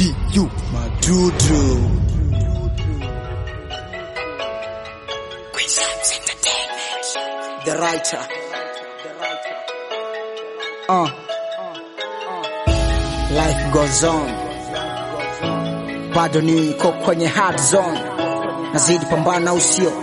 du madudu the writer uh. life goes on bado niko kwenye hard zone nazidi pambana usio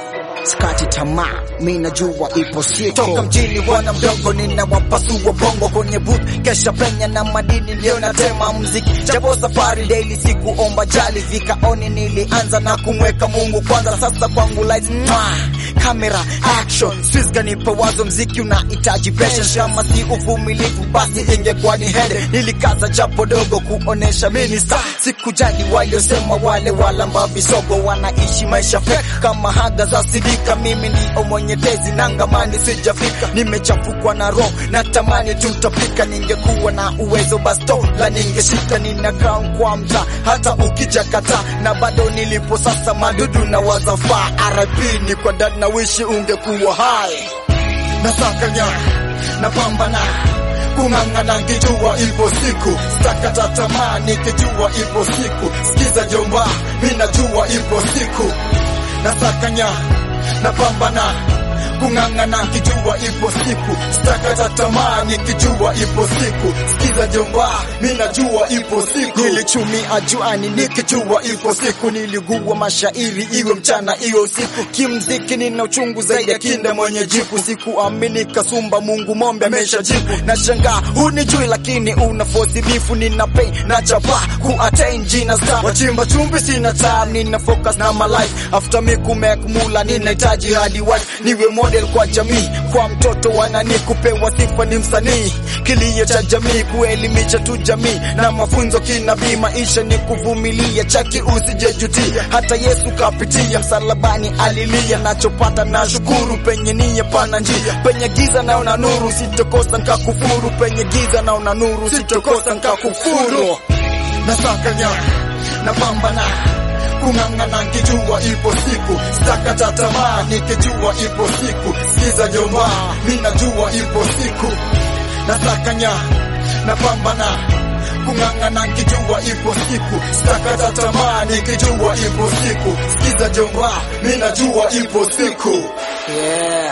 skati tamaa mi najua ipo siku toka mjini bwana mdogo ninawapasua bongo kwenye booth kesha penya na madini ndio natema mziki japo safari daily sikuomba jali vikaoni nilianza na kumweka mungu kwanza sasa kwangu lights mwah, camera action Swiss kanipa wazo mziki unahitaji patience kama si uvumilivu basi ingekuwa ni hede nilikaza japo dogo kuonesha mini star sikujali waliosema wale wala mbavisogo wanaishi maisha fake kama haga za sidika mimi ndio mwenye tezi nangamani sijafika nimechafukwa na roho natamani tutapika ningekuwa na uwezo basto la ningeshika nina crown kwa mta hata ukija kata na bado nilipo sasa madudu na wazafaa RIP ni kwa dad na wishi ungekuwa hai nasakanya napambana kung'ang'ana nikijua ipo siku stakata tamaa nikijua ipo siku sikiza jomba mi najua ipo siku nasakanya napambana kung'ang'ana nikijua ipo siku stakata tamaa nikijua ipo siku sikiza jomba mi najua ipo siku nilichumia juani nikijua ipo siku niligua mashairi iwe mchana iwe usiku kimziki nina uchungu zaidi ya kinda mwenye jipu sikuamini kasumba mungu mombe amesha jipu na shangaa hunijui lakini una fosi bifu nina pain na chapa kuattain jina star wachimba chumbi sina time nina focus na my life after me kumake mula ninahitaji hadi wife niwe model kwa jamii kwa mtoto wanani kupewa sifa ni msanii kilio cha jamii kuelimisha tu jamii na mafunzo kinabii maisha ni kuvumilia chaki usijejutia hata yesu kapitia msalabani alilia nachopata na shukuru penye nia pana njia penye giza naona nuru sitokosa nkakufuru penye giza naona nuru sitokosa nkakufuru nasakanya napambana kung'ang'ana nikijua ipo siku stakata tamaa nikijua ipo siku sikiza jomba mi najua ipo siku nasakanya napambana kung'ang'ana nikijua ipo siku stakata tamaa nikijua ipo siku sikiza jomba mi najua ipo siku yeah.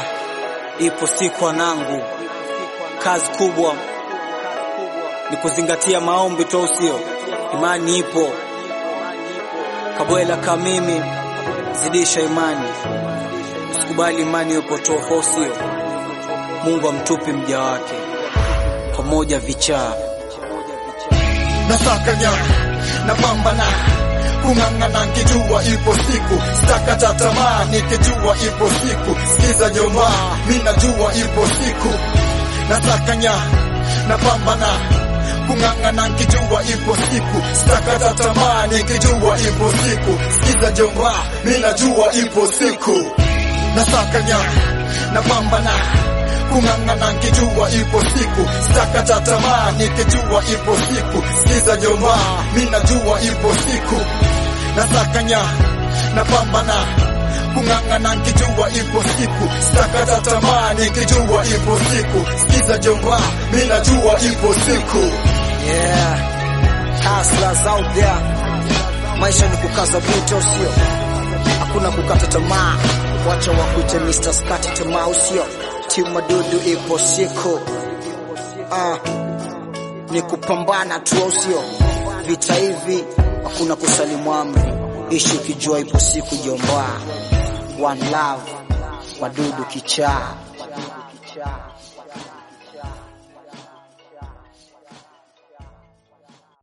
ipo siku wanangu kazi kubwa ni kuzingatia maombi tu usio imani ipo kabwela ka mimi zidisha imani usikubali imani upotofu usio mungu amtupi mja wake pamoja vichaa nasakanya napambana kung'ang'ana nikijua ipo siku stakata tamaa nikijua ipo siku sikiza jomba mi najua ipo siku nasakanya napambana kung'ang'ana nikijua ipo siku stakata tamaa nikijua ipo siku sikiza jomba mi najua ipo siku nasakanya napambana kung'ang'ana nikijua ipo siku stakata tamaa nikijua ipo siku sikiza jomba mi najua ipo siku nasakanya napambana kung'ang'ana nikijua ipo siku stakata tamaa nikijua ipo siku sikiza jomba mi najua ipo siku yeah. hustlers out there maisha ni kukaza buto usio hakuna kukata tamaa wacha wakuite Mr. Skati tamaa usio timu madudu ipo siku ah, ni kupambana tu usio vita hivi hakuna kusalimu amri ishi ukijua ipo siku jomba one love madudu kichaa